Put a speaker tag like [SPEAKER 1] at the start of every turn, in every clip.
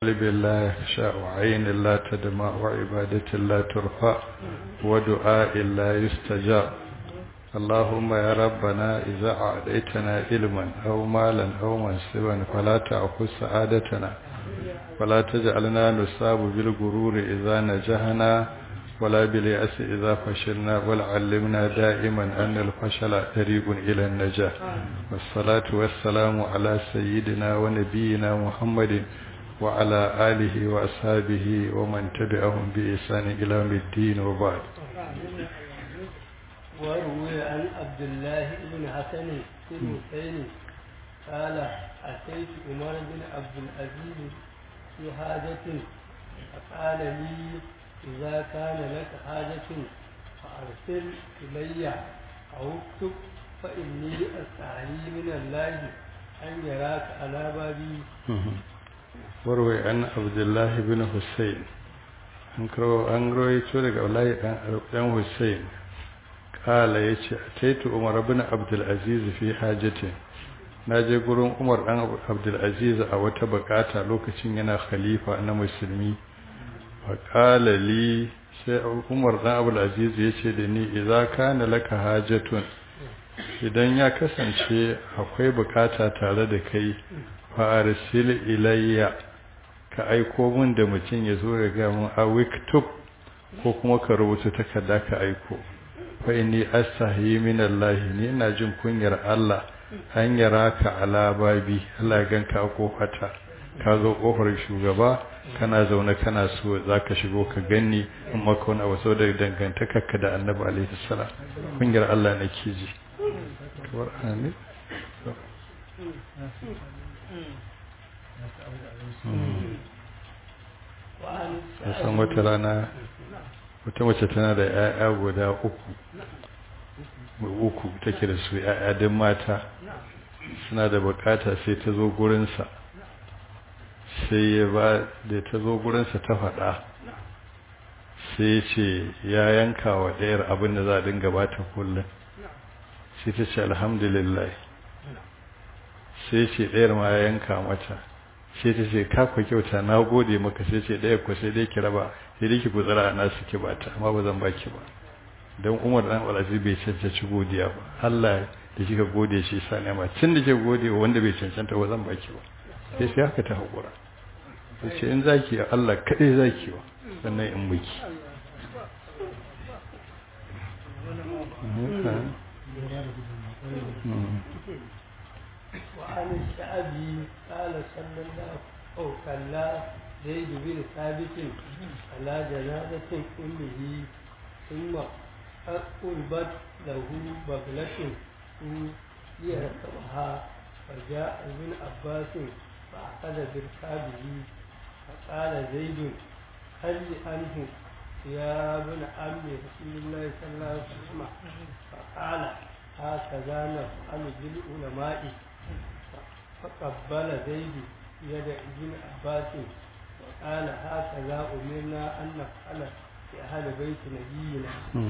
[SPEAKER 1] قلب لا يخشى وعين لا تدمع وعبادة لا ترفع ودعاء لا يستجاب اللهم يا ربنا إذا أعطيتنا علما أو مالا أو منصبا فلا تأخذ سعادتنا ولا تجعلنا نصاب بالغرور إذا نجحنا ولا باليأس إذا فشلنا ولعلمنا دائما أن الفشل طريق إلى النجاح والصلاة والسلام على سيدنا ونبينا محمد وعلى آله وأصحابه ومن تبعهم بإحسان إلى يوم الدين وبعد
[SPEAKER 2] وروي عن عبد الله بن حسن بن حسين قال أتيت عمر بن عبد العزيز في حاجة فقال لي إذا كان لك حاجة فأرسل إلي أو اكتب فإني أستحيي من الله أن يراك على بابي
[SPEAKER 1] warwai an abdullahi bin hussein an rawaito daga wallahi dan hussein kala ya ce a taitu umar bin abdulaziz fi hajjatin na je gurin umar dan abdulaziz a wata bukata lokacin yana khalifa na musulmi wa kala li sai umar dan abdulaziz ya ce da ni idza kana laka hajatun idan ya kasance akwai bukata tare da kai fa'arsil ilayya ka aiko min da mutum ya zo ya ga mun a wiktub ko kuma ka rubuta takarda ka aiko fa inni astahi min Allah ni ina jin kunyar Allah an yara ka ala babi Allah ya ganka a kofata ka zo kofar shugaba kana zaune kana so zaka shigo ka ganni in maka wani abu saboda dangantakarka da Annabi alaihi salam kunyar Allah nake ji kamar amin san wata rana wata mace tana da 'ya'ya guda uku uku take da su 'ya'ya din mata suna da bukata sai ta zo gurinsa sai ya ba da ta zo gurinsa ta faɗa sai ya ce ya yanka wa ɗayar abin da za a dinga bata kullum sai ta ce alhamdulillah sai ce ɗayar ma ya yanka mata sai ta ce ka ku kyauta na gode maka sai ce ɗaya ku sai dai ki raba sai dai ki gutsara na su ki bata amma ba zan baki ba don umar dan alazi bai cancanci godiya ba Allah da kika gode shi sa ne ma tun da ke gode wa wanda bai cancanta ba zan baki ba sai sai haka ta haƙura sai ce in zaki Allah kaɗai zaki wa sannan in miki
[SPEAKER 2] وعن الشعبي قال صلى الله أو كلا زيد بن ثابت على جنازة أمه ثم قربت له بغلة ليركبها فجاء ابن عباس فأخذ بركابه فقال زيد هل عنه يا ابن عم رسول الله صلى الله عليه وسلم فقال هكذا نفعل بالعلماء فقبل زيد يد ابن عباس وقال هكذا أمرنا أن نفعل في أهل بيت نبينا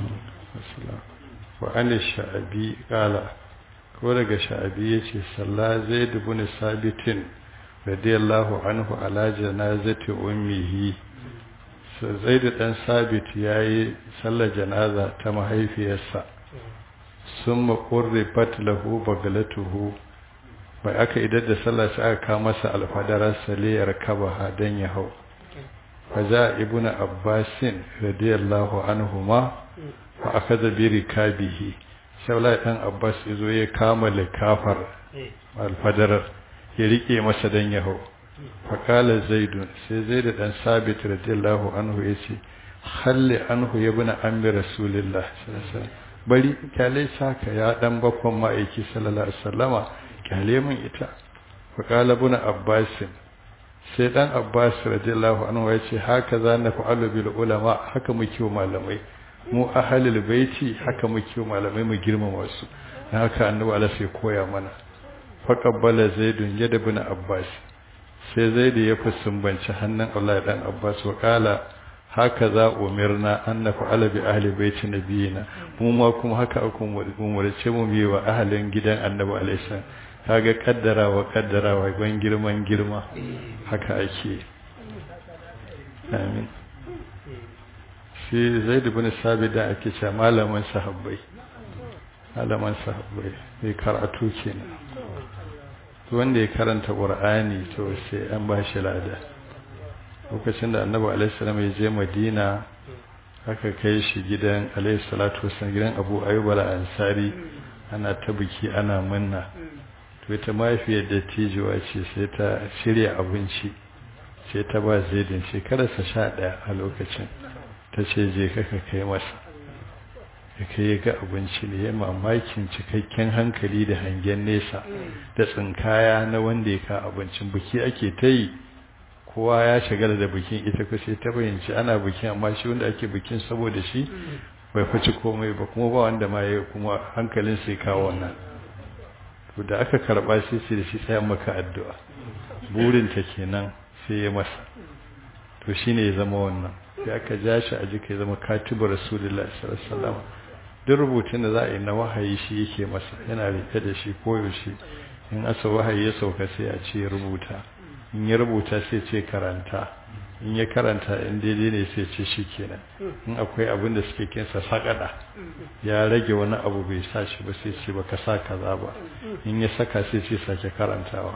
[SPEAKER 1] وعن الشعبي قال ko daga sha'abi ya ce salla zai dubu ni sabitin radiyallahu anhu ala janazati ummihi zai da ɗan sabit ya yi sallar janaza ta mahaifiyarsa sun maƙurri lahu bagalatuhu bai aka idar da sallah sai aka kawo masa alfadarar saliyar kabaha don ya hau faza ibnu abbasin radiyallahu anhuma fa aka zabi rikabihi shaula dan abbas yazo ya kama likafar alfadarar ya rike masa don ya hau fa kala zaidun sai zaidu dan sabit radiyallahu anhu yace halli anhu ibnu ammi rasulillah sallallahu alaihi wasallam bari kyale saka ya dan bakon ma'aiki sallallahu alaihi wasallama kyale min ita faƙala buna abbasin sai ɗan abbas radiyallahu anhu ya ce haka za na fa'alu bil ulama haka muke wa malamai mu ahalul baiti haka muke wa malamai mu girmama su na haka annabi Allah sai koya mana faqabbala zaidun yada buna abbas sai zaidu ya fusumbanci hannun Allah dan abbas wa qala haka za umirna an na fa'ala bi ahli baiti nabiyina mu ma kuma haka aka umarce mu bi wa ahalin gidan annabi alaihi kaga kaddarawa kaddarawa ban girman girma haka ake amin shi zai dubi sabi da ake ce malaman sahabbai malaman sahabbai mai karatu kenan wanda ya karanta ƙur'ani to sai an ba shi lada lokacin da annabi alaihissalam ya je madina aka kai shi gidan alaihissalatu wasan gidan abu ayyub al-ansari ana ta biki ana munna to ita mahaifiyar da tijuwa ce sai ta shirya abinci sai ta ba zaidin shekararsa sha ɗaya a lokacin ta ce je kaka kai masa ya kai ga abinci ne ya mamakin cikakken hankali da hangen nesa da tsinkaya na wanda ya ka abincin biki ake ta yi kowa ya shagala da bikin ita ku sai ta bayyanci ana bikin amma shi wanda ake bikin saboda shi bai faci komai ba kuma ba wanda ma ya kuma hankalin sai kawo wannan to da aka karba sai sai da shi sai maka addu'a burin ta kenan sai ya masa to shine ya zama wannan sai aka ja shi a jika ya zama katibu rasulullahi sallallahu alaihi wasallam duk rubutun da za a yi na wahayi shi yake masa yana rike da shi koyaushe in asa wahayi ya sauka sai a ce rubuta in ya rubuta sai ce karanta in ya karanta in daidai ne sai ce shi kenan in akwai abin da suke kinsa sakada ya rage wani abu bai sa shi ba sai ce baka sa kaza ba in ya saka sai ce sake karantawa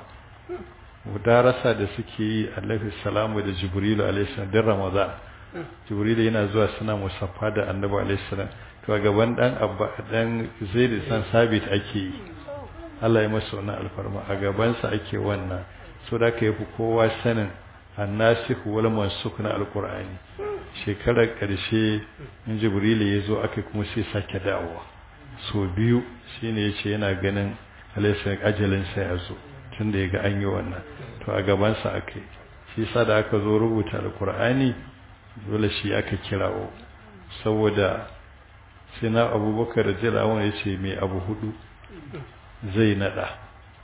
[SPEAKER 1] mudarasa da suke yi alaihi salamu da jibrilu alaihi salam din ramadan jibrilu yana zuwa suna musaffa da annabi alaihi salam to a gaban dan abba dan zaid san sabit ake yi Allah ya masa wannan alfarma a gabansa ake wannan so da ka yafi kowa sanin annasikh wal mansukh na alqur'ani shekarar karshe in jibril ya zo aka kuma sai sake dawowa so biyu shine yace yana ganin alaysa ajalin sa ya zo tunda yaga an yi wannan to a gaban sa akai shi sa da aka zo rubuta alqur'ani dole shi aka kirawo saboda sai na abubakar radiyallahu anhu yace mai abu hudu zai nada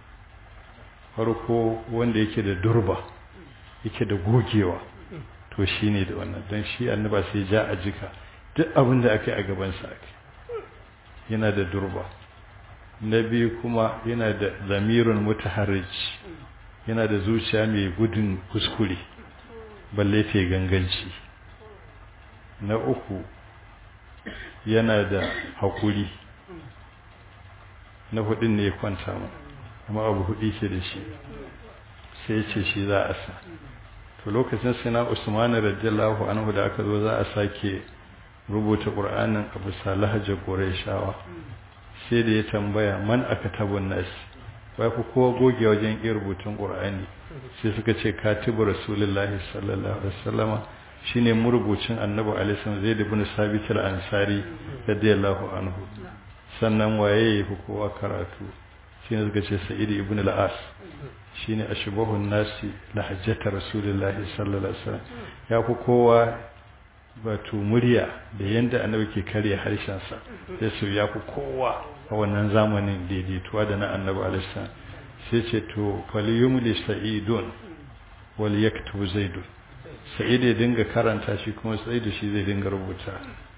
[SPEAKER 1] farko wanda yake da durba yake da gogewa to shi ne da wannan don shi annaba sai ja a jika duk abin da aka yi a gabansa ake yana da durba na biyu kuma yana da zamirin mutaharrij yana da zuciya mai gudun kuskure balle ta ganganci na uku yana da haƙuri na hudun ne ya kwanta mu amma abu hudu ke da shi sai ce shi za a sa to lokacin sai na usmanu radiyallahu anhu da aka zo za a sake rubuta qur'anin abu salahajar qurayshawa sai da ya tambaya man aka tabun nas wai ku kowa goge wajen iya rubutun qur'ani sai suka ce katibu rasulullahi sallallahu alaihi wasallama shine murubucin annabi alaihi wasallam zaid ibn sabit al-ansari radiyallahu anhu sannan waye ya fi kowa karatu shi ne suka ce sa'idi ibn al'as shi ne a shubahun nasi lahajjata rasulullahi sallallahu alaihi wasallam ya fi kowa batu murya da yadda annabi ke karya harshensa sai su ya fi kowa a wannan zamanin daidaituwa da na annabi alaihi salam sai ce to faliyumli sa'idun wal yaktubu zaidun sa'id ya dinga karanta shi kuma sa'id shi zai dinga rubuta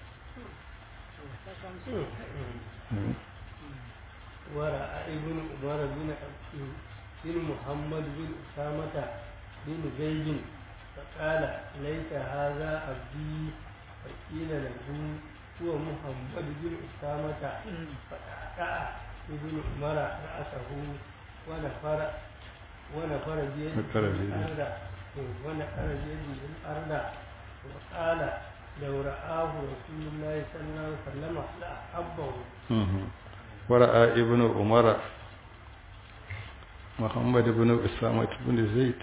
[SPEAKER 2] ورأى ابن عمر بن بن محمد بن أسامة بن زيد فقال ليس هذا عبدي فقيل له هو محمد بن أسامة فقطع ابن عمر رأسه ونفر ونفر بيده الأرض ونفر بيده الأرض وقال لو رآه رسول الله صلى الله عليه وسلم لأحبه
[SPEAKER 1] ورأى ابن عمر محمد بن أسامة بن زيد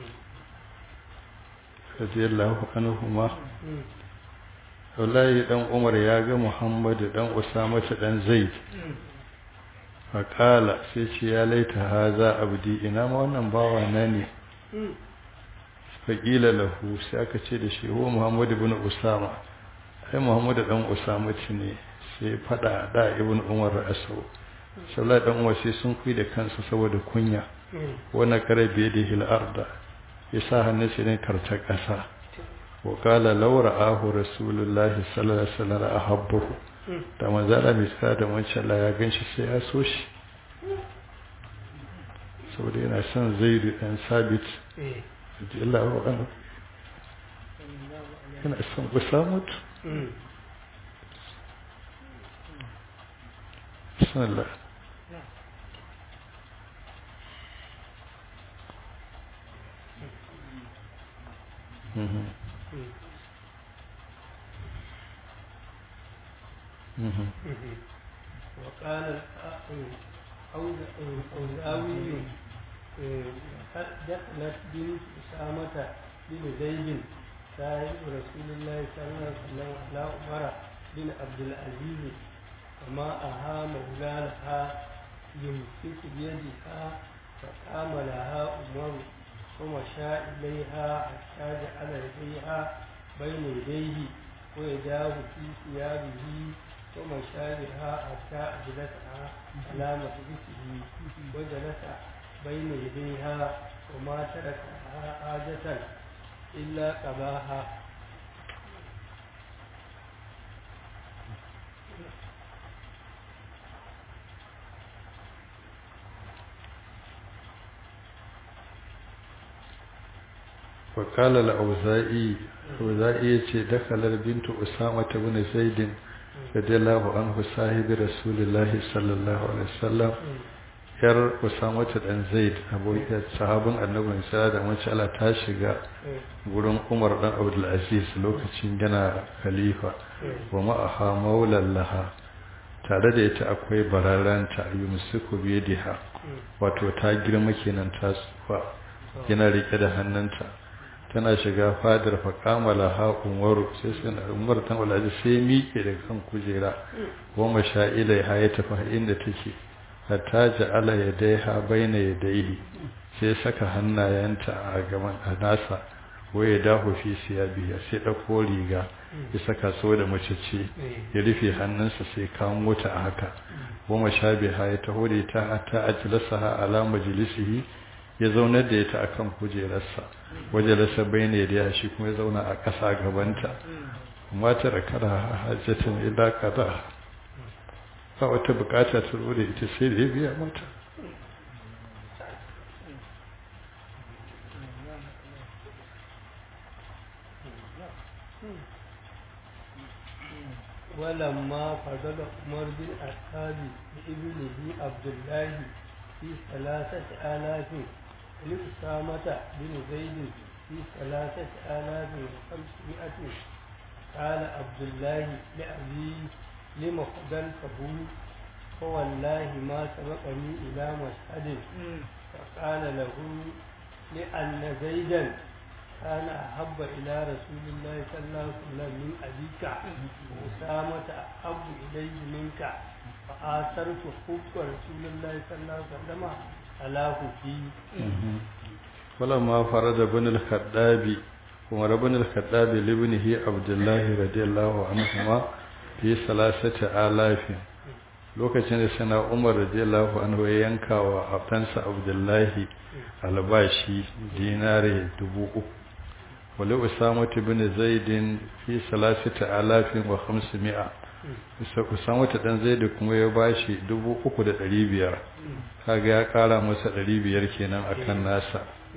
[SPEAKER 1] رضي الله عنهما wallahi dan Umar ya ga Muhammad dan Usama dan Zaid faqala sai ce ya laita haza abdi ina ma wannan bawa na ne faqila lahu sai aka ce da shi huwa Muhammad ibn Usama ai Muhammad dan Usama ne sai fada da ibn umar asau sallallahu dan uwa sai sun kui da kansa saboda kunya wannan karabe da hil arda yasa hannun sai ne karta kasa wa qala law ra'ahu rasulullahi sallallahu alaihi wasallam ahabbahu da manzala mai tsada da wancan Allah ya ganshi sai ya so shi saboda yana son zaidu dan sabit radiyallahu anhu kana son usamatu bismillah Mhm. Mhm.
[SPEAKER 2] وقال الأوزاوي دخلت بنت أسامة بن زيد صاحب رسول الله صلى الله عليه وسلم على عمر بن عبد العزيز وما أها مولاها يمسك بيدها فقام لها عمر ومشى إليها حتى جعل يديها بين يديه ويداه في ثيابه ومشى بها حتى أجلسها على مجلسه وجلس بين يديها وما تركها حاجة إلا قضاها
[SPEAKER 1] وقال الأوزائي أوزائي يتي دخل البنت أسامة بن زيد رضي الله عنه صاحب رسول الله صلى الله عليه وسلم yar Usama dan Zaid abokin sahabin Annabi sallallahu alaihi wasallam ta shiga gurin Umar dan Abdul Aziz lokacin yana khalifa wa ma'aha maulan laha tare da ita akwai bararanta yumsiku biyadiha wato ta girma kenan ta tsufa yana rike da hannunta tana shiga fadar faƙamala ha umaru sai sun umar tan walaji sai miƙe daga kan kujera goma sha ilai ha ya tafi inda take hatta ja'ala yadaiha baina yadaihi sai saka hannayenta a gaban a nasa waye dahu fi siyabiya sai ɗauko riga ya saka so da mace ce ya rufe hannunsa sai kawo mota a haka goma sha biha ya taho da ita hatta ajlasaha ala majlisihi ya zaunar da ita akan kujerarsa waje lasa bayne da ya shi kuma ya zauna a ƙasa gabanta kuma ta rakara hajjatin illa qada ba wata bukata ta zo da ita sai da ya biya mata
[SPEAKER 2] ولما فضل عمر بن الخطاب بابنه عبد الله في ثلاثة آلاف لأسامة بن زيد في ثلاثة آلاف وخمسمائة قال عبد الله لأبي لم فضلته فوالله ما سبقني إلى مشهد فقال له لأن زيدا كان أحب إلى رسول الله صلى الله عليه وسلم من أبيك وأسامة أحب إليه منك فآثرت حب رسول الله صلى الله عليه وسلم على فيه
[SPEAKER 1] ولما فرد بن الخطاب عمر بن الخطاب لابنه عبد الله رضي الله عنهما في ثلاثة آلاف lokacin da sana umar radiyallahu anhu ya yanka wa abtansa abdullahi albashi dinare dubu uku wale usama bin zaidin fi salasita alafin wa hamsu mi'a usama ta dan zaidu kuma ya bashi dubu uku da ɗari biyar kaga ya ƙara masa ɗari biyar kenan akan nasa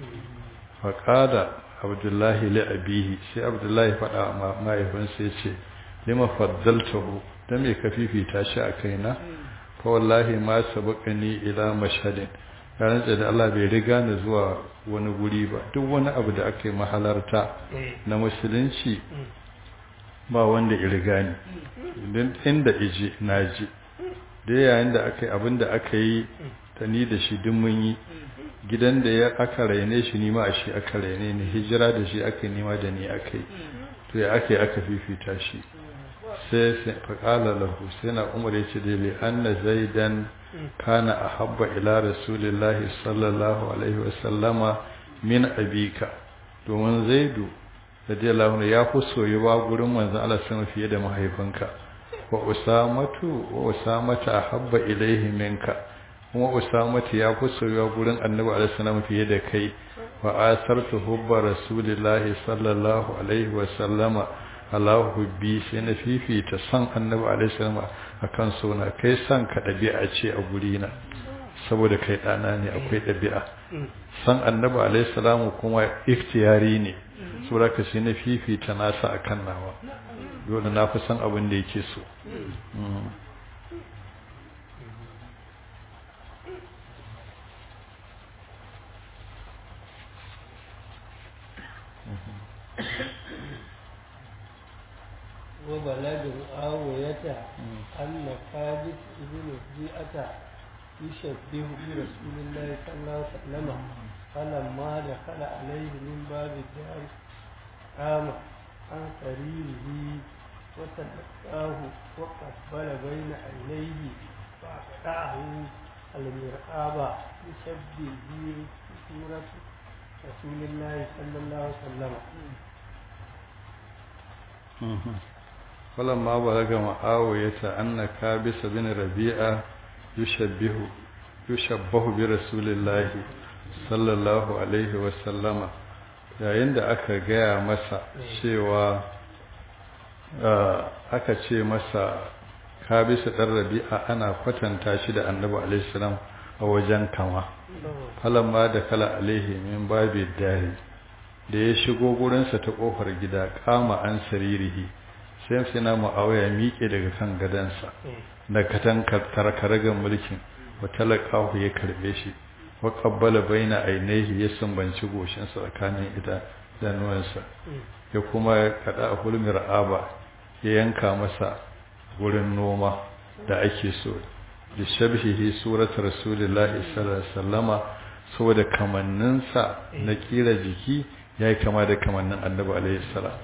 [SPEAKER 1] faƙada abdullahi li abihi sai abdullahi faɗa ma mahaifinsa ya ce lima faddaltahu dan me ka fifita shi a kaina fa wallahi ma sabaqani ila mashhadin ranar da Allah bai riga ni zuwa wani guri ba duk wani abu da aka yi mahalarta na musulunci ba wanda ya riga ni don inda iji na ji da yayin da aka yi abin da aka yi ta ni da shi duk mun yi gidan da ya aka raine shi nima a shi aka raine ni hijira da shi aka nima da ni aka yi to ya aka yi aka fifita shi sai faƙala lahu sai na umar ya ce dai anna zaidan kana ahabba ila rasulillahi sallallahu alaihi wasallama min abika domin zaidu radiyallahu anhu ya fi soyuwa gurin manzon Allah sama fiye da mahaifinka wa usamatu wa usamata ahabba ilaihi minka kuma usamatu ya fi soyuwa gurin annabi alaihi salam fiye da kai wa asartu hubba rasulillahi sallallahu alaihi wasallama Allah hubbi sai na fifita san annabi alaihi salam akan sona kai san ka dabi'a ce a guri na saboda kai dana ne akwai dabi'a san annabi alaihi salam kuma ikhtiyari ne saboda ka sai na fifita nasa akan nawa dole na fi san abin da yake so
[SPEAKER 2] وبلد آوية أن خالد بن زيئة يشبه برسول الله صلى الله عليه وسلم فلما دخل عليه من باب الدار قام عن سريره وتلقاه وقبل بين عينيه فأقطعه المرآب يشبه بصورة رسول الله صلى الله عليه وسلم
[SPEAKER 1] فلما بلغ معاوية أن كابس بن ربيعة يشبه يشبه برسول الله صلى الله عليه وسلم yayin da aka gaya masa cewa aka ce masa kabisa ɗan rabi'a ana kwatanta shi da annabi alaihissalam a wajen kama falamma da kala alaihi min babi dari da ya shigo gurinsa ta ƙofar gida kama an saririhi sai sai na mu'awiya miƙe daga kan gadansa da katan karkaragan mulkin wa talaqahu ya karbe shi wa qabbala baina ainihi ya sumbanci goshinsa tsakanin ida danuwansa ya kuma kada a hulmir aba ya yanka masa wurin noma da ake so da shabhihi surat rasulillahi sallallahu alaihi wasallama saboda kamanninsa na kira jiki yayi kama da kamannin annabi alaihi salam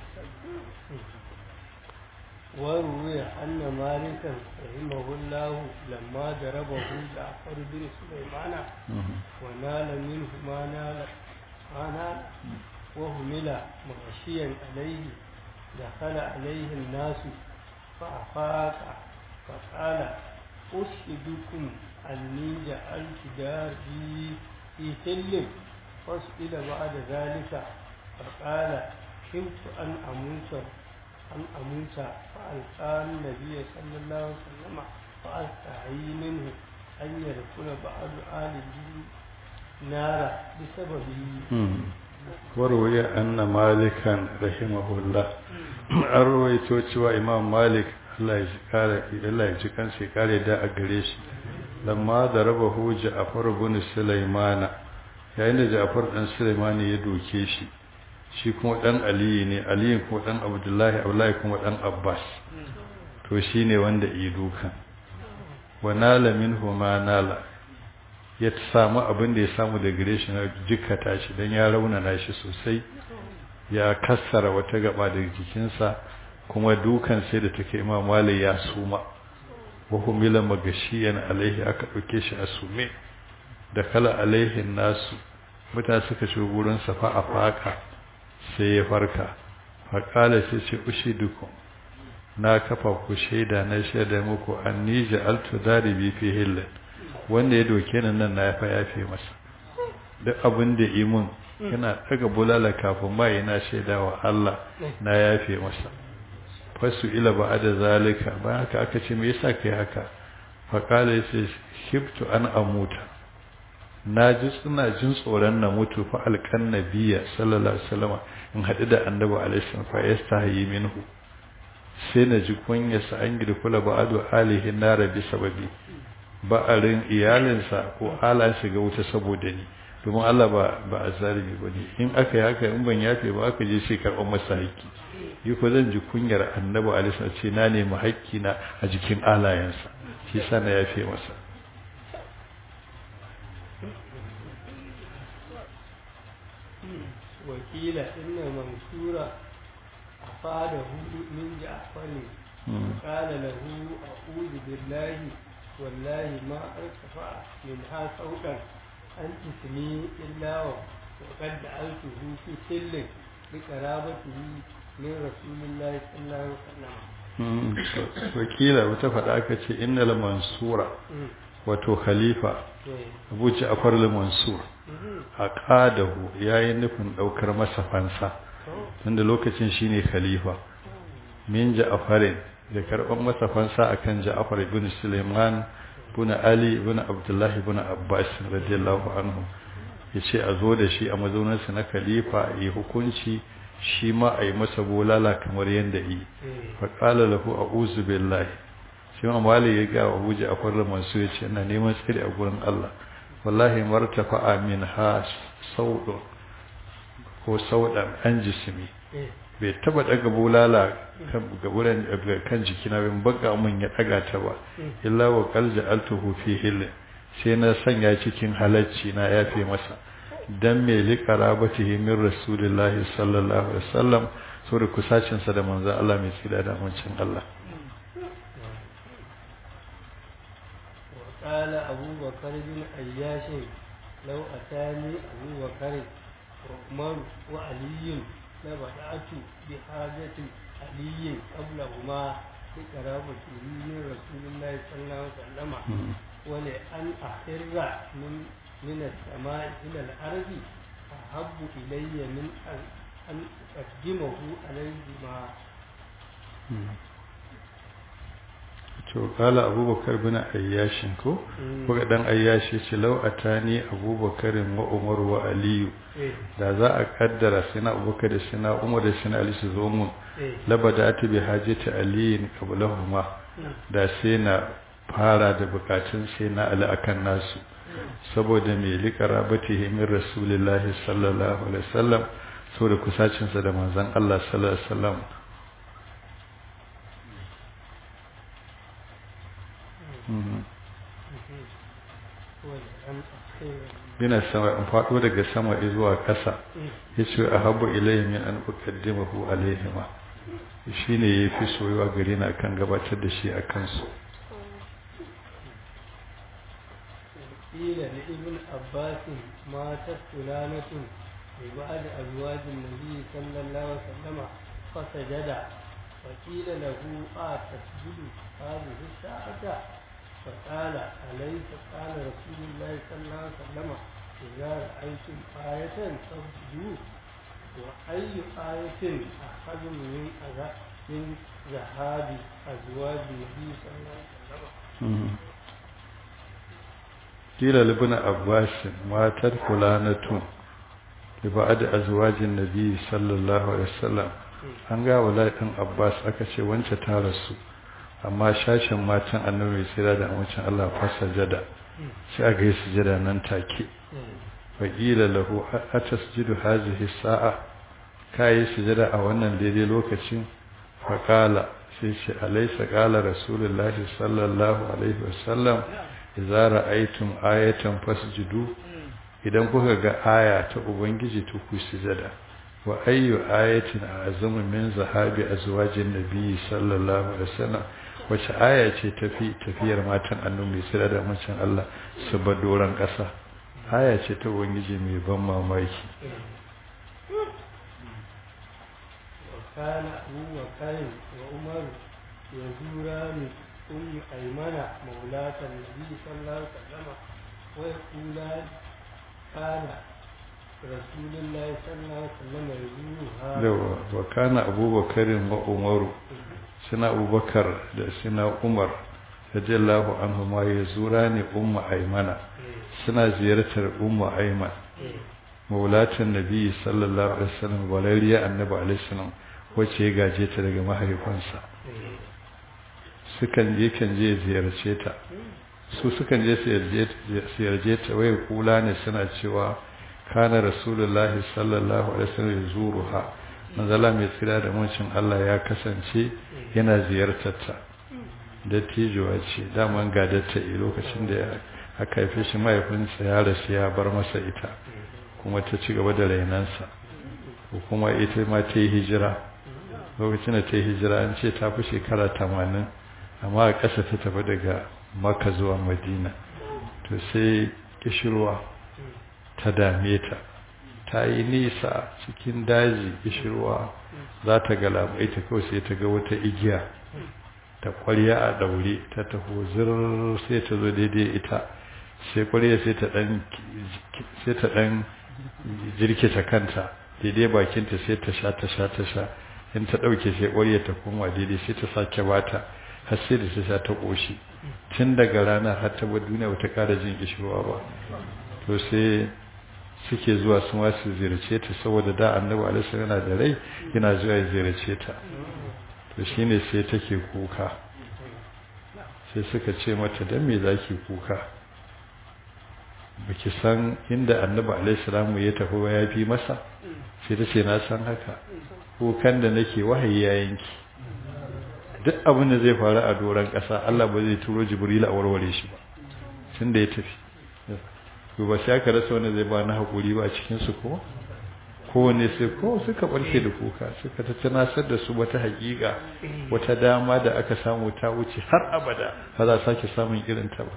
[SPEAKER 2] وروي أن مالكا رحمه الله لما ضربه جعفر بن سليمان ونال منه ما نال ما نال وهمل مغشيا عليه دخل عليه الناس فأفاق فقال أشهدكم أني جعلت داري في سلم فسئل بعد ذلك فقال خفت أن أموت أن أموت فألقى النبي صلى الله عليه وسلم فأستحيي منه أن يدخل بعض آله نار بسببه
[SPEAKER 1] وروي أن مالكا رحمه الله أروي توتشوى إمام مالك Allah ya ji kansa ya kare da a gare shi lamma da raba hu Ja'far ibn Sulaimana yayin da Ja'far dan Sulaimani ya doke shi shi kuma dan aliyu ne aliyu kuma dan abdullahi abdullahi kuma dan abbas to shi ne wanda yi dukan wa nala minhu ma nala ya samu abin da ya samu da gare shi na jikkata shi dan ya raunana shi sosai ya kassara wata gaba daga jikinsa kuma dukan sai da take imam mali ya suma wa humila magashiyan alaihi aka dauke shi a sume da kala alaihi nasu mutane suka shigo gurin safa a faka sai ya farka faƙala sai ce ushi dukun na kafa ku shaida na shaida muku an ni ja'altu daribi fi hillin wanda ya doke ni nan na yafa yafe masa duk abin da yi mun yana daga bulala kafin ma yana shaida wa Allah na yafe masa fasu ila ba da zalika ba haka aka ce me yasa kai haka faƙala sai hibtu an amuta na ji suna jin tsoron na mutu fa alkan nabiya sallallahu alaihi wasallam in haɗu da annabi alaihi wasallam fa yastahi minhu sai na ji kunya sa an gida kula ba adu alihi nara bi sababi ba'arin iyalinsa ko ala shiga wuta saboda ni domin Allah ba ba azalimi bane in aka yi haka in ban yafe ba aka je sai karɓar masa haƙƙi yi ko zan ji kunyar annabi alaihi wasallam ce na nemi haƙƙi na a jikin alayensa shi sa na yafe masa
[SPEAKER 2] وقيل إن منصور أفاده من جعفر قال له أعوذ بالله والله ما ارتفع منها صوتا أن تسمي إلا وقد جعلته في سل بقرابته من رسول الله صلى الله عليه وسلم
[SPEAKER 1] wakila wata faɗa aka ce innal mansura wato khalifa abu ja'far al-mansur aqadahu yayi nufin daukar masa fansa tunda lokacin shine khalifa min ja'farin da karban masa fansa akan ja'far ibn sulaiman ibn ali ibn abdullah ibn abbas radiyallahu anhu ya ce a zo da shi a mazauninsa na khalifa a yi hukunci shi ma a yi masa bolala kamar yadda yi faƙala lahu a uzu billahi shi ma mali ya ga abu ja'far masu ya ce ina neman tsiri a gurin Allah wallahi martafa amin ha sauɗo ko sauɗan an jisimi bai taba daga bulala ga wurin kan jikina bin baka mun ya daga ta ba illa wa qalja altuhu fi hil sai na sanya cikin halacci na yafe masa dan me li qarabatihi min rasulillahi sallallahu alaihi wasallam so da kusacin sa da manzo Allah mai tsira da mancin Allah
[SPEAKER 2] قال أبو بكر بن أياش لو أتاني أبو بكر وعمر وعلي لبدأت بحاجة علي قبلهما لقرابته من رسول الله صلى الله عليه وسلم ولأن أخر من من السماء إلى الأرض أحب إلي من أن أقدمه عليهما
[SPEAKER 1] to kala abubakar bin ayyashin ko kuka dan ayyashi ce lau atani abubakarin wa umar wa aliyu da za a kaddara sina abubakar da sina umar da sina ali su zo mun labada ta bi hajjata aliyin qablahuma da sai na fara da bukatun sai na ali akan nasu saboda mai liqarabatihi min rasulillahi sallallahu alaihi wasallam saboda kusacin sa da manzon Allah sallallahu alaihi wasallam yana sama in faɗo daga sama zuwa ƙasa ya ce a habu ilayhi min an uqaddimahu alaihima shi ne ya fi soyuwa gare na kan gabatar da shi a kansu
[SPEAKER 2] قيل لابن عباس ماتت فلانة لبعض أزواج النبي صلى الله عليه وسلم فسجد فقيل له آه تسجد هذه الساعة فقال أليس قال رسول الله صلى الله عليه وسلم إذا رأيتم آية فاسجدوا وأي آية أخذ من من ذهاب أزواج النبي صلى الله عليه وسلم
[SPEAKER 1] قيل لابن عباس ماتت فلانة لبعد أزواج النبي صلى الله عليه وسلم an ga wala ɗan abbas aka ce wance ta rasu amma shashin matan annabi sai da amincin Allah fasa jada sai aka yi sujada nan take faƙila lahu atasjudu hazihi sa'a kai sujada a wannan daidai lokacin faƙala sai ce alaysa qala rasulullahi sallallahu alaihi wasallam idza ra'aytum ayatan fasjudu idan kuka ga aya ta ubangiji to ku sujada wa ayyu ayatin azamu min zahabi azwajin nabi sallallahu alaihi wasallam wace aya ce tafi tafiyar matan annabi sai da mucin Allah su ba doran kasa aya ce ta ubangiji mai ban mamaki
[SPEAKER 2] وكان أبو بكر وعمر يزوران أم أيمن مولاة النبي صلى الله عليه وسلم ويقولان كان رسول الله صلى الله عليه وسلم يزورها
[SPEAKER 1] وكان أبو بكر وعمر سنا أبو بكر سنا عمر رضي الله عنهما يزوران أم أيمن سنا زيارة أم أيمن مولاة النبي صلى الله عليه وسلم وليليا النبي عليه السلام wacce ya gaje ta daga mahaifansa sukan je kan je ziyarce ta su sukan je ziyarce ta wai kula ne suna cewa kana rasulullahi sallallahu alaihi wasallam zuruha manzala mai tsira da muncin Allah ya kasance yana ziyartar ta dattijuwa ce daman gadatta a lokacin da aka haife shi mahaifinsa ya rasu ya bar masa ita kuma ta ci gaba da rainansa ko kuma ita ma ta yi hijira lokacin da ta yi hijira an ce ta fi shekara tamanin amma a ƙasa ta tafi daga maka zuwa madina to sai kishirwa ta dame ta ta yi nisa cikin daji kishirwa za ta galabai ta kawai sai ta ga wata igiya ta kwarya a daure ta taho zirar sai ta zo daidai ita sai kwarya sai ta dan jirkita kanta daidai bakinta sai ta sha ta sha ta sha in ta ɗauke sai ƙwarya ta koma daidai sai ta sake bata har sai da ta sha ta ƙoshi tun daga rana har ta bar duniya bata ƙara jin kishirwa ba to sai suke zuwa su ma su ziyarce ta saboda da annabi alaihi yana da rai yana zuwa ya ziyarce ta to shine sai take kuka sai suka ce mata dan me zaki kuka baki san inda annabi alaihi salamu ya tafi ba ya fi masa sai ta ce na san haka kukan da nake wahayi ya yanki duk abin da zai faru a doron ƙasa Allah ba zai turo jibril a warware shi ba tun da ya tafi to ba sai aka rasa wanda zai ba na haƙuri ba a cikinsu ko kowane sai ko suka barke da kuka suka ta tunasar da su wata haƙiƙa wata dama da aka samu ta wuce har abada ba za a sake samun irin ta ba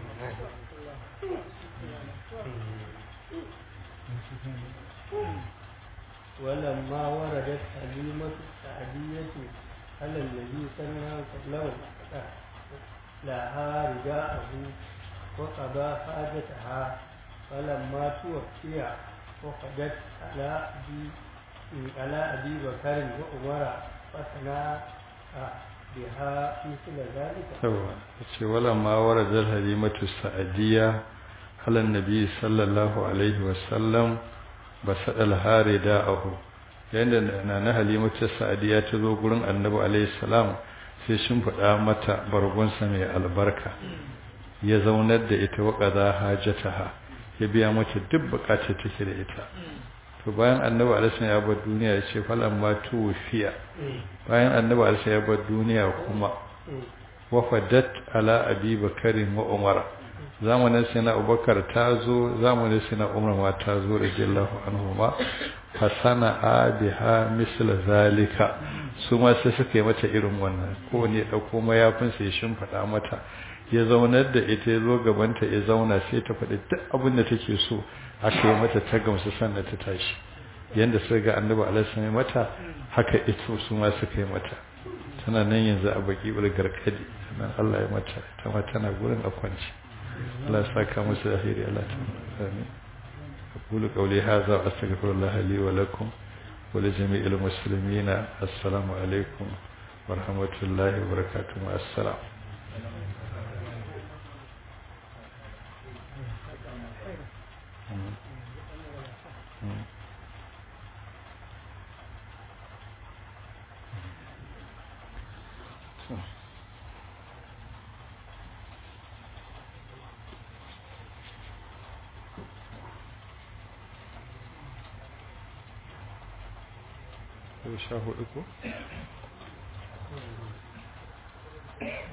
[SPEAKER 2] ولما وردت حليمة السعدية على النبي صلى الله عليه وسلم لها رداءه وقضى حاجتها فلما توفي وقدت على أبي على أبي بكر وعمر فثنى بها مثل ذلك.
[SPEAKER 1] ولما ورد الحليمة السعدية على النبي صلى الله عليه وسلم بسأل الهاري داءه yadda na na halimatu sa'adiya ta zo gurin annabi alaihi salam sai shin faɗa mata bargonsa mai albarka ya zaunar da ita wa qaza hajataha ya biya mata duk bukatar take da ita to bayan annabi alaihi ya bar duniya ya ce falan ma tufiya bayan annabi alaihi ya bar duniya kuma wafadat ala abi bakarin wa umar zamanin sai na abubakar ta zo zamanin sai na umar ma ta zo radiyallahu anhu ma fasana biha misl zalika su ma sai suka yi mata irin wannan ko ne dauko mayafin sai shimfida mata ya zaunar da ita ya zo gabanta ya zauna sai ta faɗi duk abin da take so aka yi mata ta gamsu sannan ta tashi yanda suka ga annabi alaihi mata haka ita su ma suka yi mata tana nan yanzu a baki garkadi sannan Allah ya mata ta ma tana gurin a kwanci Allah ya saka musu da alheri Allah ta amin أقول قولي هذا وأستغفر الله لي ولكم ولجميع المسلمين السلام عليكم ورحمة الله وبركاته مع السلام sha hudu ko?